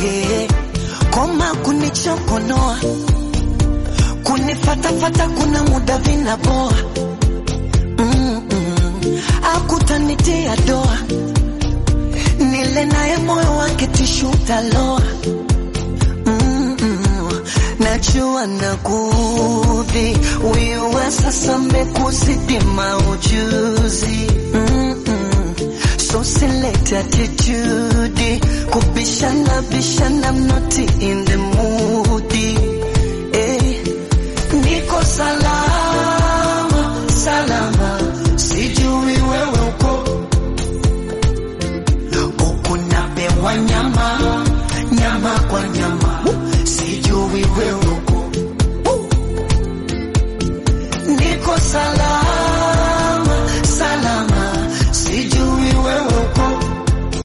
eh, koma kunichokonoa kunifatafata kuna muda vinaboa mm -mm. akutanitia doa nile naye moyo wake tishutaloa mm -mm. najua nakudhi wiwa sasa mekuzidi maujuzi mm -mm. so select attitude kubishana bishana I'm not in the mood eh. Niko salama salama, sijui wewe uko uko napewa nyama nyama kwa nyama